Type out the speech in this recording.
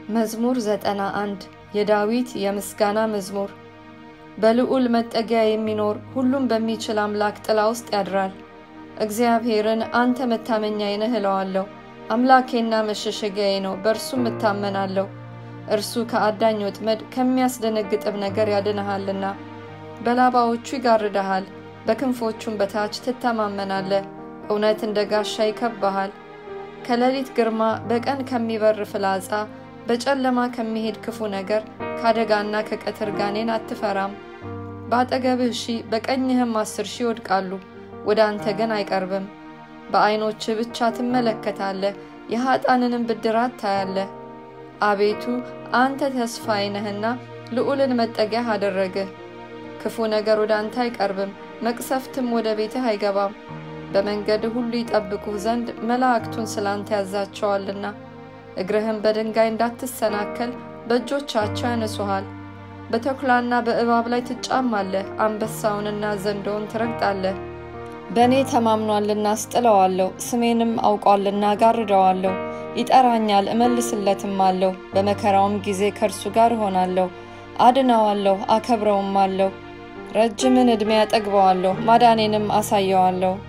መዝሙር ዘጠና አንድ የዳዊት የምስጋና መዝሙር። በልዑል መጠጊያ የሚኖር ሁሉም በሚችል አምላክ ጥላ ውስጥ ያድራል። እግዚአብሔርን አንተ መታመኛዬ ነህ እለዋለሁ። አምላኬና መሸሸጊያዬ ነው፣ በእርሱም እታመናለሁ። እርሱ ከአዳኝ ወጥመድ ከሚያስደነግጥም ነገር ያድንሃልና። በላባዎቹ ይጋርድሃል፣ በክንፎቹም በታች ትተማመናለህ። እውነት እንደ ጋሻ ይከብብሃል። ከሌሊት ግርማ፣ በቀን ከሚበር ፍላጻ፣ በጨለማ ከሚሄድ ክፉ ነገር፣ ከአደጋና ከቀትር ጋኔን አትፈራም። በአጠገብህ ሺህ በቀኝህም አስር ሺህ ይወድቃሉ፣ ወደ አንተ ግን አይቀርብም። በዐይኖችህ ብቻ ትመለከታለህ፣ የኀጣንንም ብድራት ታያለህ። አቤቱ አንተ ተስፋዬ ነህና ልዑልን መጠጊያህ አደረግህ። ክፉ ነገር ወደ አንተ አይቀርብም፣ መቅሰፍትም ወደ ቤትህ አይገባም። በመንገድህ ሁሉ ይጠብቁህ ዘንድ መላእክቱን ስለ አንተ ያዛቸዋልና። እግርህም በድንጋይ እንዳትሰናከል በእጆቻቸው ያነሱሃል። በተኩላና በእባብ ላይ ትጫማለህ፣ አንበሳውንና ዘንዶውን ትረግጣለህ። በእኔ ተማምኗልና አስጥለዋለሁ፣ ስሜንም አውቋልና ጋርደዋለሁ። ይጠራኛል፣ እመልስለትም አለሁ። በመከራውም ጊዜ ከእርሱ ጋር እሆናለሁ፣ አድነዋለሁ፣ አከብረውም አለሁ። ረጅምን ዕድሜ ያጠግበዋለሁ፣ ማዳኔንም አሳየዋለሁ።